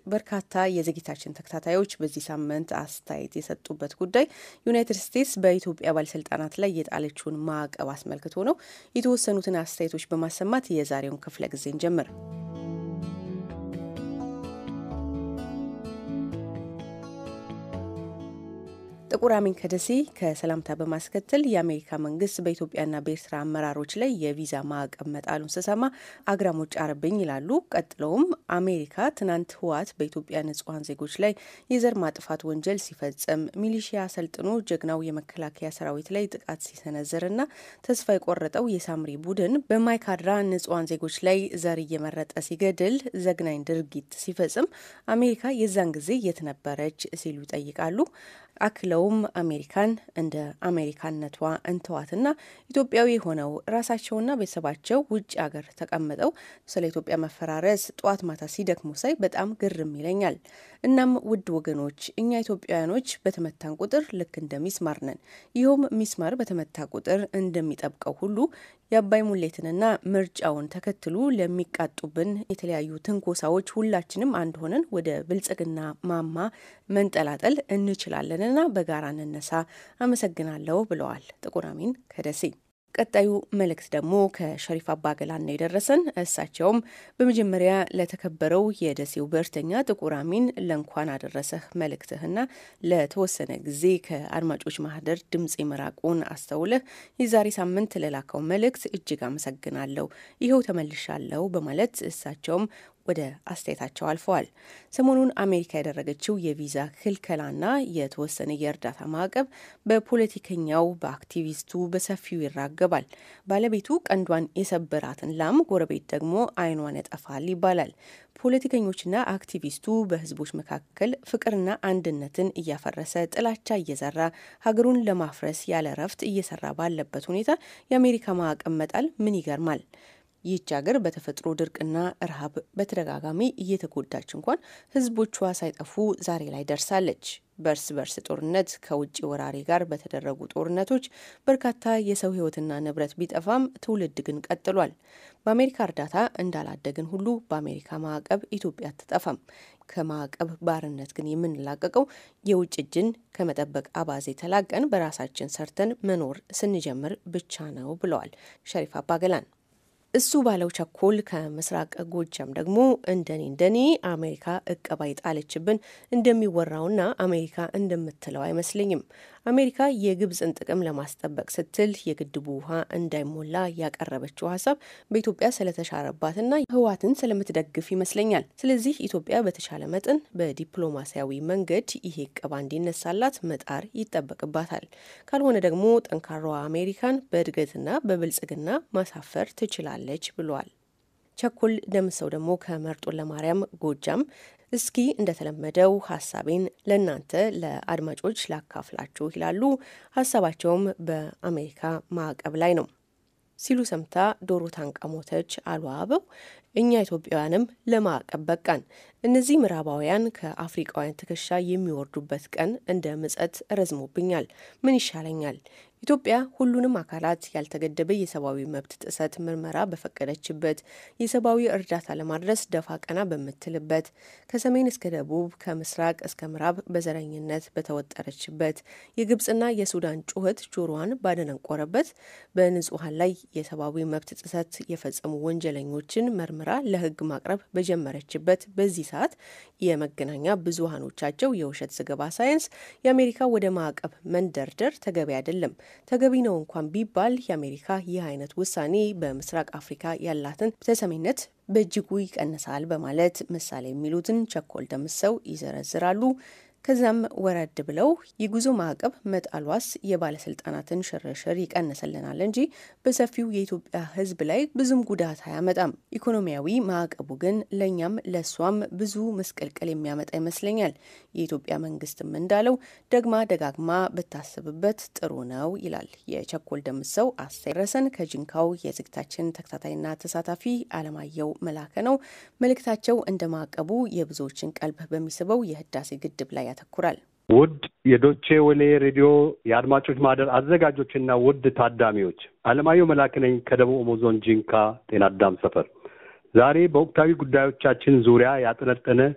በርካታ የዝግጅታችን ተከታታዮች በዚህ ሳምንት አስተያየት የሰጡበት ጉዳይ ዩናይትድ ስቴትስ በኢትዮጵያ ባለስልጣናት ላይ የጣለችውን ማዕቀብ አስመልክቶ ነው። የተወሰኑትን አስተያየቶች በማሰማት የዛሬውን ክፍለ ጊዜ እንጀምር። ጥቁር አሚን ከደሴ ከሰላምታ በማስከተል የአሜሪካ መንግስት በኢትዮጵያና በኤርትራ አመራሮች ላይ የቪዛ ማዕቀብ መጣሉን ስሰማ አግራሞች ጫረብኝ ይላሉ። ቀጥለውም አሜሪካ ትናንት ህወሓት በኢትዮጵያ ንጹሐን ዜጎች ላይ የዘር ማጥፋት ወንጀል ሲፈጽም ሚሊሺያ አሰልጥኖ ጀግናው የመከላከያ ሰራዊት ላይ ጥቃት ሲሰነዝርና ተስፋ የቆረጠው የሳምሪ ቡድን በማይካድራ ንጹሐን ዜጎች ላይ ዘር እየመረጠ ሲገድል ዘግናኝ ድርጊት ሲፈጽም አሜሪካ የዛን ጊዜ የት ነበረች ሲሉ ይጠይቃሉ። አክለውም አሜሪካን እንደ አሜሪካነቷ እንተዋትና ኢትዮጵያዊ ሆነው ራሳቸውና ቤተሰባቸው ውጭ ሀገር ተቀምጠው ስለ ኢትዮጵያ መፈራረስ ጠዋት ማታ ሲደክሙ ሳይ በጣም ግርም ይለኛል። እናም ውድ ወገኖች እኛ ኢትዮጵያውያኖች በተመታን ቁጥር ልክ እንደ ሚስማር ነን። ይኸውም ሚስማር በተመታ ቁጥር እንደሚጠብቀው ሁሉ የአባይ ሙሌትንና ምርጫውን ተከትሎ ለሚቃጡብን የተለያዩ ትንኮሳዎች ሁላችንም አንድ ሆነን ወደ ብልጽግና ማማ መንጠላጠል እንችላለንና በጋራ እንነሳ። አመሰግናለሁ ብለዋል ጥቁር አሚን ከደሴ። ቀጣዩ መልእክት ደግሞ ከሸሪፍ አባገላን ነው የደረሰን። እሳቸውም በመጀመሪያ ለተከበረው የደሴው ብዕርተኛ ጥቁር አሚን ለእንኳን አደረሰህ መልእክትህና ለተወሰነ ጊዜ ከአድማጮች ማህደር ድምፅ መራቁን አስተውለህ የዛሬ ሳምንት ለላከው መልእክት እጅግ አመሰግናለሁ። ይኸው ተመልሻለሁ በማለት እሳቸውም ወደ አስተያየታቸው አልፈዋል። ሰሞኑን አሜሪካ ያደረገችው የቪዛ ክልከላና የተወሰነ የእርዳታ ማዕቀብ በፖለቲከኛው በአክቲቪስቱ በሰፊው ይራገባል። ባለቤቱ ቀንዷን የሰበራትን ላም ጎረቤት ደግሞ ዓይኗን ያጠፋል ይባላል። ፖለቲከኞችና አክቲቪስቱ በህዝቦች መካከል ፍቅርና አንድነትን እያፈረሰ ጥላቻ እየዘራ ሀገሩን ለማፍረስ ያለ እረፍት እየሰራ ባለበት ሁኔታ የአሜሪካ ማዕቀብ መጣል ምን ይገርማል? ይህች ሀገር በተፈጥሮ ድርቅና ረሃብ በተደጋጋሚ እየተጎዳች እንኳን ህዝቦቿ ሳይጠፉ ዛሬ ላይ ደርሳለች። በእርስ በርስ ጦርነት ከውጭ ወራሪ ጋር በተደረጉ ጦርነቶች በርካታ የሰው ህይወትና ንብረት ቢጠፋም ትውልድ ግን ቀጥሏል። በአሜሪካ እርዳታ እንዳላደግን ሁሉ በአሜሪካ ማዕቀብ ኢትዮጵያ አትጠፋም። ከማዕቀብ ባርነት ግን የምንላቀቀው የውጭ እጅን ከመጠበቅ አባዜ ተላቀን በራሳችን ሰርተን መኖር ስንጀምር ብቻ ነው ብለዋል ሸሪፍ አባገላን። እሱ ባለው ቸኮል ከምስራቅ ጎጃም ደግሞ እንደኔ እንደኔ አሜሪካ እቀባ ይጣለችብን እንደሚወራውና አሜሪካ እንደምትለው አይመስለኝም። አሜሪካ የግብፅን ጥቅም ለማስጠበቅ ስትል የግድቡ ውሃ እንዳይሞላ ያቀረበችው ሀሳብ በኢትዮጵያ ስለተሻረባትና ህወሓትን ስለምትደግፍ ይመስለኛል። ስለዚህ ኢትዮጵያ በተቻለ መጠን በዲፕሎማሲያዊ መንገድ ይሄ እቀባ እንዲነሳላት መጣር ይጠበቅባታል። ካልሆነ ደግሞ ጠንካራዋ አሜሪካን በእድገትና በብልጽግና ማሳፈር ትችላለች ለች ብሏል። ቸኮል ደምሰው ደግሞ ከመርጦ ለማርያም ጎጃም እስኪ እንደተለመደው ሀሳቤን ለእናንተ ለአድማጮች ላካፍላችሁ ይላሉ። ሀሳባቸውም በአሜሪካ ማዕቀብ ላይ ነው ሲሉ ሰምታ ዶሮ ታንቃ ሞተች አሉ አበው። እኛ ኢትዮጵያውያንም ለማዕቀብ በቃን። እነዚህ ምዕራባውያን ከአፍሪቃውያን ትከሻ የሚወርዱበት ቀን እንደ ምጸት ረዝሞብኛል። ምን ይሻለኛል? ኢትዮጵያ ሁሉንም አካላት ያልተገደበ የሰብአዊ መብት ጥሰት ምርመራ በፈቀደችበት፣ የሰብአዊ እርዳታ ለማድረስ ደፋ ቀና በምትልበት፣ ከሰሜን እስከ ደቡብ ከምስራቅ እስከ ምዕራብ በዘረኝነት በተወጠረችበት፣ የግብፅና የሱዳን ጩኸት ጆሮዋን ባደነቆረበት፣ በንጹሐን ላይ የሰብአዊ መብት ጥሰት የፈጸሙ ወንጀለኞችን መርምራ ለሕግ ማቅረብ በጀመረችበት በዚህ ሰዓት የመገናኛ ብዙሃኖቻቸው የውሸት ዘገባ ሳይንስ የአሜሪካ ወደ ማዕቀብ መንደርደር ተገቢ አይደለም። ተገቢ ነው እንኳን ቢባል የአሜሪካ ይህ አይነት ውሳኔ በምስራቅ አፍሪካ ያላትን ተሰሚነት በእጅጉ ይቀንሳል በማለት ምሳሌ የሚሉትን ቸኮል ደምሰው ይዘረዝራሉ። ከዛም ወረድ ብለው የጉዞ ማዕቀብ መጣሏስ የባለስልጣናትን ሽርሽር ይቀንስልናል እንጂ በሰፊው የኢትዮጵያ ሕዝብ ላይ ብዙም ጉዳት አያመጣም። ኢኮኖሚያዊ ማዕቀቡ ግን ለእኛም ለእሷም ብዙ ምስቅልቅል የሚያመጣ ይመስለኛል። የኢትዮጵያ መንግስትም እንዳለው ደግማ ደጋግማ ብታስብበት ጥሩ ነው ይላል የቸኮል ደምሰው አስተረሰን ከጅንካው የዝግታችን ተከታታይና ተሳታፊ አለማየሁ መላከ ነው። መልእክታቸው እንደ ማዕቀቡ የብዙዎችን ቀልብ በሚስበው የህዳሴ ግድብ ላይ ያተኩራል። ውድ የዶቼ ወሌ ሬዲዮ የአድማጮች ማህደር አዘጋጆችና ውድ ታዳሚዎች አለማየሁ መላክ ነኝ ከደቡብ ኦሞ ዞን ጂንካ ጤና አዳም ሰፈር። ዛሬ በወቅታዊ ጉዳዮቻችን ዙሪያ ያጠነጠነ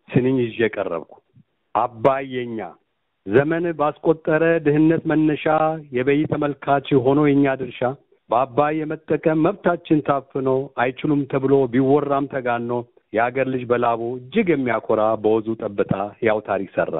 ስንኝ ይዤ ቀረብኩ። አባይ የኛ ዘመን ባስቆጠረ ድህነት መነሻ የበይ ተመልካች ሆኖ የኛ ድርሻ በአባይ የመጠቀም መብታችን ታፍኖ አይችሉም ተብሎ ቢወራም ተጋኖ የአገር ልጅ በላቡ እጅግ የሚያኮራ በወዙ ጠብታ ያው ታሪክ ሰራ።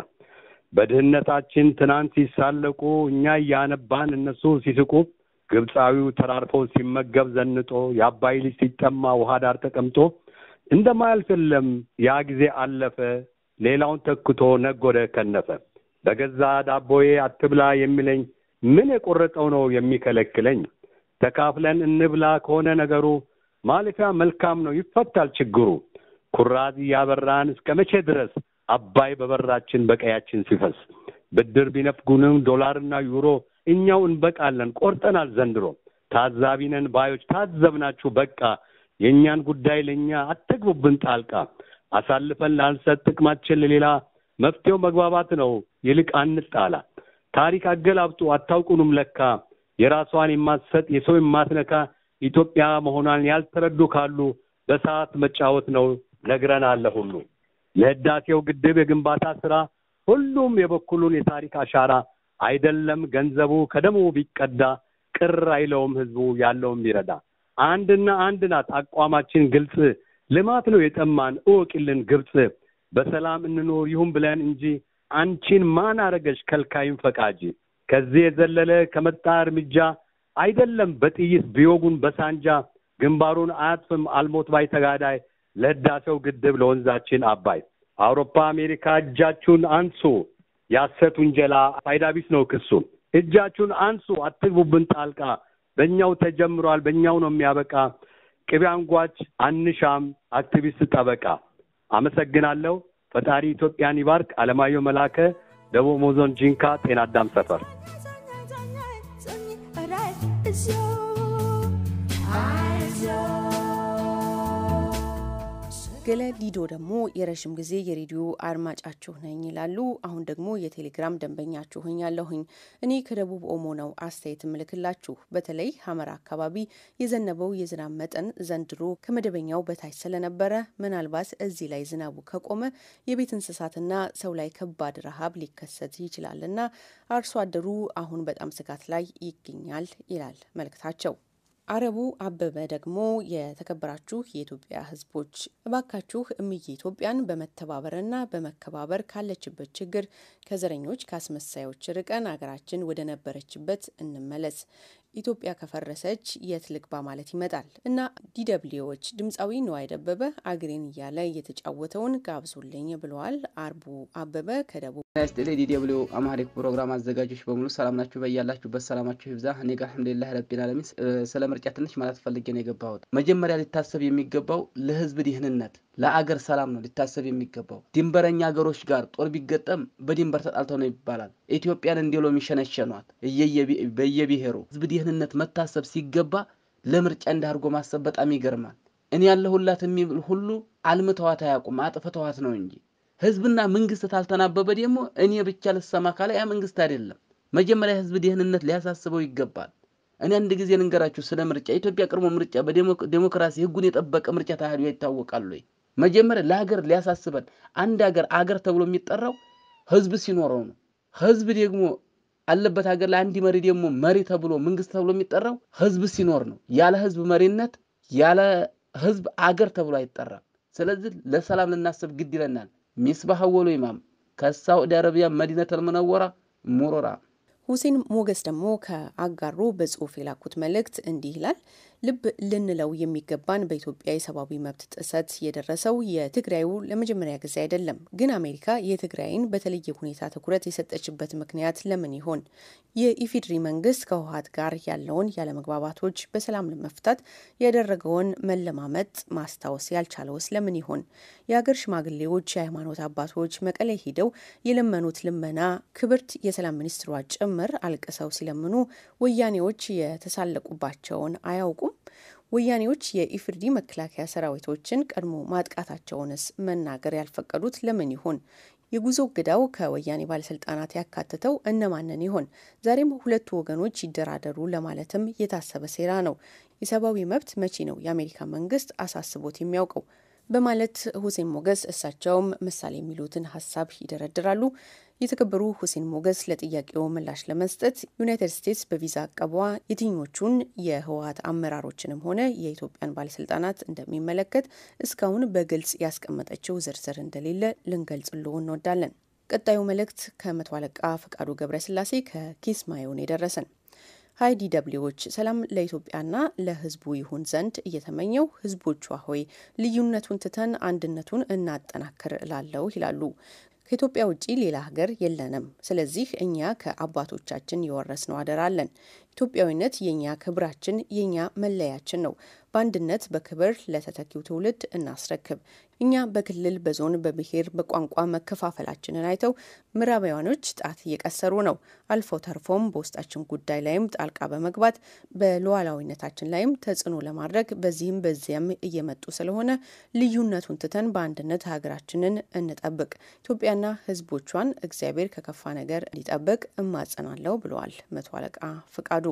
በድህነታችን ትናንት ሲሳለቁ እኛ እያነባን እነሱ ሲስቁ ግብፃዊው ተራርፎ ሲመገብ ዘንጦ የአባይ ልጅ ሲጠማ ውሃ ዳር ተቀምጦ እንደማያልፍ የለም ያ ጊዜ አለፈ። ሌላውን ተክቶ ነጎደ ከነፈ። በገዛ ዳቦዬ አትብላ የሚለኝ ምን የቆረጠው ነው የሚከለክለኝ? ተካፍለን እንብላ ከሆነ ነገሩ ማለፊያ መልካም ነው ይፈታል ችግሩ። ኩራዝ እያበራን እስከ መቼ ድረስ አባይ በበራችን በቀያችን ሲፈስ ብድር ቢነፍጉንም ዶላርና ዩሮ እኛው እንበቃለን ቆርጠናል ዘንድሮ። ታዛቢነን ባዮች ታዘብናችሁ በቃ የእኛን ጉዳይ ለእኛ አትግቡብን ጣልቃ። አሳልፈን ላንሰጥ ጥቅማችን ለሌላ መፍትሄው መግባባት ነው ይልቅ አንጣላ። ታሪክ አገላብጡ አታውቁንም ለካ የራሷን የማትሰጥ የሰው የማትነካ ኢትዮጵያ መሆኗን ያልተረዱ ካሉ በሰዓት መጫወት ነው ነግረናል ሁሉ። ለህዳሴው ግድብ የግንባታ ስራ ሁሉም የበኩሉን የታሪክ አሻራ አይደለም ገንዘቡ ከደሙ ቢቀዳ ቅር አይለውም ህዝቡ ያለውም ቢረዳ። አንድና አንድ ናት አቋማችን ግልጽ፣ ልማት ነው የጠማን እወቂልን ግብጽ። በሰላም እንኖር ይሁን ብለን እንጂ አንቺን ማን አረገሽ ከልካይም ፈቃጅ። ከዚህ የዘለለ ከመጣ እርምጃ አይደለም በጥይት ቢወጉን በሳንጃ ግንባሩን አያጥፍም አልሞት ባይ ተጋዳይ ለህዳሴው ግድብ ለወንዛችን አባይ። አውሮፓ አሜሪካ እጃችሁን አንሱ፣ ያሰት ውንጀላ ፋይዳ ቢስ ነው ክሱ። እጃችሁን አንሱ አትግቡብን ጣልቃ፣ በእኛው ተጀምሯል በእኛው ነው የሚያበቃ። ቅቤ አንጓች አንሻም አክቲቪስት ጠበቃ። አመሰግናለሁ። ፈጣሪ ኢትዮጵያን ይባርክ። አለማየሁ መላከ ደቡብ ኦሞ ዞን ጂንካ ጤና አዳም ሰፈር ገለ ዲዶ ደግሞ የረዥም ጊዜ የሬዲዮ አድማጫችሁ ነኝ ይላሉ። አሁን ደግሞ የቴሌግራም ደንበኛችሁ ሆኛለሁኝ። እኔ ከደቡብ ኦሞ ነው አስተያየት ምልክላችሁ። በተለይ ሀመራ አካባቢ የዘነበው የዝናብ መጠን ዘንድሮ ከመደበኛው በታች ስለነበረ ምናልባት እዚህ ላይ ዝናቡ ከቆመ የቤት እንስሳትና ሰው ላይ ከባድ ረሃብ ሊከሰት ይችላልና አርሶ አደሩ አሁን በጣም ስጋት ላይ ይገኛል ይላል መልእክታቸው። አረቡ አበበ ደግሞ የተከበራችሁ የኢትዮጵያ ሕዝቦች እባካችሁ እምዬ ኢትዮጵያን በመተባበርና በመከባበር ካለችበት ችግር ከዘረኞች ከአስመሳዮች ርቀን አገራችን ወደ ነበረችበት እንመለስ። ኢትዮጵያ ከፈረሰች የት ልግባ ማለት ይመጣል እና ዲደብሊዎች ድምፃዊ ነዋይ ደበበ አግሬን እያለ የተጫወተውን ጋብዞልኝ ብለዋል። አርቡ አበበ ከደቡብ ስጥሌ ዲደብሊው አማሪክ ፕሮግራም አዘጋጆች በሙሉ ሰላም ናችሁ? በያላችሁበት ሰላማችሁ ይብዛ። እኔ ጋር አልሐምዱሊላህ ረቢል ዓለሚን። ስለ ምርጫ ትንሽ ማለት ፈልጌ ነው የገባሁት። መጀመሪያ ሊታሰብ የሚገባው ለህዝብ ደህንነት፣ ለአገር ሰላም ነው ሊታሰብ የሚገባው። ድንበረኛ ሀገሮች ጋር ጦር ቢገጠም በድንበር ተጣልተው ነው ይባላል። ኢትዮጵያን እንዲሎ የሚሸነሸኗት በየብሔሩ ህዝብ ደህንነት መታሰብ ሲገባ ለምርጫ እንዳርጎ ማሰብ በጣም ይገርማል። እኔ ያለሁላት የሚል ሁሉ አልምተዋት አያውቁም፣ አጥፍተዋት ነው እንጂ ህዝብና መንግስት ታልተናበበ ደግሞ እኔ ብቻ ልሰማ ካለ ያ መንግስት አይደለም። መጀመሪያ ህዝብ ደህንነት ሊያሳስበው ይገባል። እኔ አንድ ጊዜ ልንገራችሁ ስለ ምርጫ። ኢትዮጵያ ቅድሞ ምርጫ በዴሞክራሲ ህጉን የጠበቀ ምርጫ ታህዲያ ይታወቃሉ ወይ? መጀመሪያ ለሀገር ሊያሳስበን አንድ ሀገር አገር ተብሎ የሚጠራው ህዝብ ሲኖረው ነው። ህዝብ ደግሞ አለበት ሀገር ላይ አንድ መሪ ደግሞ መሪ ተብሎ መንግስት ተብሎ የሚጠራው ህዝብ ሲኖር ነው። ያለ ህዝብ መሪነት ያለ ህዝብ አገር ተብሎ አይጠራም። ስለዚህ ለሰላም ልናስብ ግድ ይለናል። ሚስባህ አወሉ ኢማም ከሳዑዲ አረቢያ መዲነተል ሙነወራ ሙሮራ ሁሴን ሞገስ ደግሞ ከአጋሮ በጽሁፍ የላኩት መልእክት እንዲህ ይላል። ልብ ልንለው የሚገባን በኢትዮጵያ የሰብአዊ መብት ጥሰት የደረሰው የትግራዩ ለመጀመሪያ ጊዜ አይደለም። ግን አሜሪካ የትግራይን በተለየ ሁኔታ ትኩረት የሰጠችበት ምክንያት ለምን ይሆን? የኢፌዴሪ መንግስት ከህወሓት ጋር ያለውን ያለመግባባቶች በሰላም ለመፍታት ያደረገውን መለማመጥ ማስታወስ ያልቻለውስ ለምን ይሆን? የሀገር ሽማግሌዎች፣ የሃይማኖት አባቶች መቀሌ ሄደው የለመኑት ልመና ክብርት የሰላም ሚኒስትሯ ጭምር አልቅሰው ሲለምኑ ወያኔዎች የተሳለቁባቸውን አያውቁም? ወያኔዎች የኢፍርዲ መከላከያ ሰራዊቶችን ቀድሞ ማጥቃታቸውንስ መናገር ያልፈቀዱት ለምን ይሆን? የጉዞ እገዳው ከወያኔ ባለስልጣናት ያካተተው እነማንን ይሆን? ዛሬም ሁለቱ ወገኖች ይደራደሩ ለማለትም የታሰበ ሴራ ነው። የሰብአዊ መብት መቼ ነው የአሜሪካ መንግስት አሳስቦት የሚያውቀው? በማለት ሁሴን ሞገስ እሳቸውም ምሳሌ የሚሉትን ሀሳብ ይደረድራሉ። የተከበሩ ሁሴን ሞገስ ለጥያቄው ምላሽ ለመስጠት ዩናይትድ ስቴትስ በቪዛ አቀቧ የትኞቹን የህወሀት አመራሮችንም ሆነ የኢትዮጵያን ባለስልጣናት እንደሚመለከት እስካሁን በግልጽ ያስቀመጠችው ዝርዝር እንደሌለ ልንገልጽልዎ እንወዳለን። ቀጣዩ መልእክት ከመቶ አለቃ ፈቃዱ ገብረስላሴ ከኪስማዮን የደረሰን ሀይ ዲደብሊዎች ሰላም ለኢትዮጵያና ለህዝቡ ይሁን ዘንድ እየተመኘው ህዝቦቿ ሆይ ልዩነቱን ትተን አንድነቱን እናጠናክር እላለሁ ይላሉ። ከኢትዮጵያ ውጭ ሌላ ሀገር የለንም። ስለዚህ እኛ ከአባቶቻችን የወረስነው አደራ አለን። ኢትዮጵያዊነት የኛ ክብራችን፣ የኛ መለያችን ነው። በአንድነት በክብር ለተተኪው ትውልድ እናስረክብ። እኛ በክልል በዞን በብሔር በቋንቋ መከፋፈላችንን አይተው ምዕራባውያኖች ጣት እየቀሰሩ ነው። አልፎ ተርፎም በውስጣችን ጉዳይ ላይም ጣልቃ በመግባት በሉዓላዊነታችን ላይም ተጽዕኖ ለማድረግ በዚህም በዚያም እየመጡ ስለሆነ ልዩነቱን ትተን በአንድነት ሀገራችንን እንጠብቅ። ኢትዮጵያና ህዝቦቿን እግዚአብሔር ከከፋ ነገር እንዲጠብቅ እማጸናለሁ ብለዋል መቶ አለቃ ፍቃዱ።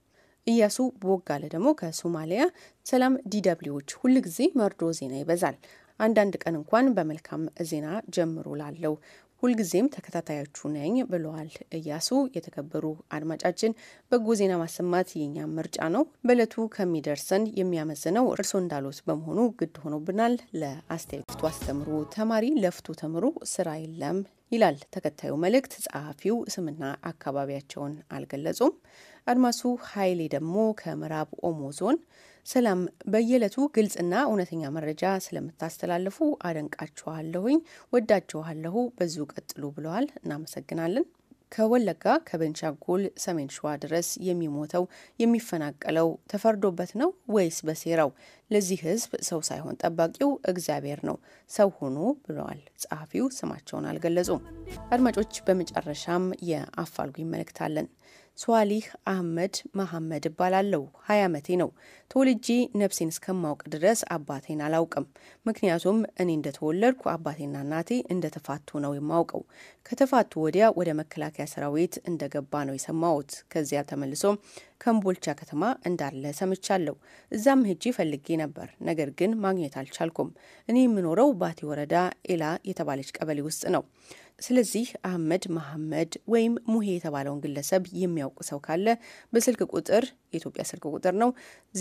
እያሱ ቦጋለ ደግሞ ከሶማሊያ ሰላም ዲደብሊዎች ሁልጊዜ መርዶ ዜና ይበዛል። አንዳንድ ቀን እንኳን በመልካም ዜና ጀምሮ ላለው ሁልጊዜም ተከታታዮቹ ነኝ ብለዋል እያሱ። የተከበሩ አድማጫችን በጎ ዜና ማሰማት የኛም ምርጫ ነው። በእለቱ ከሚደርሰን የሚያመዝነው እርስዎ እንዳሉት በመሆኑ ግድ ሆኖብናል። ለአስተያየቱ አስተምሩ፣ ተማሪ ለፍቶ ተምሩ፣ ስራ የለም ይላል ተከታዩ መልእክት። ጸሐፊው ስምና አካባቢያቸውን አልገለጹም። አድማሱ ኃይሌ ደግሞ ከምዕራብ ኦሞ ዞን ሰላም፣ በየዕለቱ ግልጽና እውነተኛ መረጃ ስለምታስተላልፉ አደንቃችኋለሁኝ፣ ወዳችኋለሁ፣ በዚሁ ቀጥሉ ብለዋል። እናመሰግናለን። ከወለጋ ከቤንሻንጉል ሰሜን ሸዋ ድረስ የሚሞተው የሚፈናቀለው ተፈርዶበት ነው ወይስ በሴራው? ለዚህ ሕዝብ ሰው ሳይሆን ጠባቂው እግዚአብሔር ነው። ሰው ሁኑ ብለዋል ጸሐፊው። ስማቸውን አልገለጹም። አድማጮች፣ በመጨረሻም የአፋልጉኝ መልእክት አለን። ሷሊህ አህመድ መሐመድ እባላለሁ። ሀያ ዓመቴ ነው። ተወልጄ ነፍሴን እስከማውቅ ድረስ አባቴን አላውቅም። ምክንያቱም እኔ እንደተወለድኩ አባቴና እናቴ እንደተፋቱ ነው የማውቀው። ከተፋቱ ወዲያ ወደ መከላከያ ሰራዊት እንደገባ ነው የሰማሁት። ከዚያ ተመልሶ ከምቦልቻ ከተማ እንዳለ ሰምቻለሁ። እዛም ሄጄ ፈልጌ ነበር፣ ነገር ግን ማግኘት አልቻልኩም። እኔ የምኖረው ባቲ ወረዳ ኤላ የተባለች ቀበሌ ውስጥ ነው። ስለዚህ አህመድ መሐመድ ወይም ሙሄ የተባለውን ግለሰብ የሚያውቅ ሰው ካለ በስልክ ቁጥር የኢትዮጵያ ስልክ ቁጥር ነው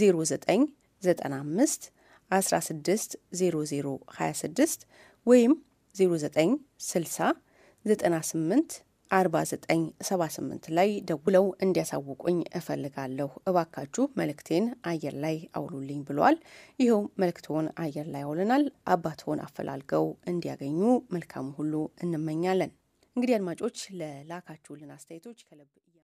0995 16 00 26 ወይም 0960 98 4978 ላይ ደውለው እንዲያሳውቁኝ እፈልጋለሁ። እባካችሁ መልእክቴን አየር ላይ አውሉልኝ ብሏል። ይኸው መልእክትዎን አየር ላይ አውለናል። አባትዎን አፈላልገው እንዲያገኙ መልካሙ ሁሉ እንመኛለን። እንግዲህ አድማጮች ለላካችሁልን አስተያየቶች ከልብ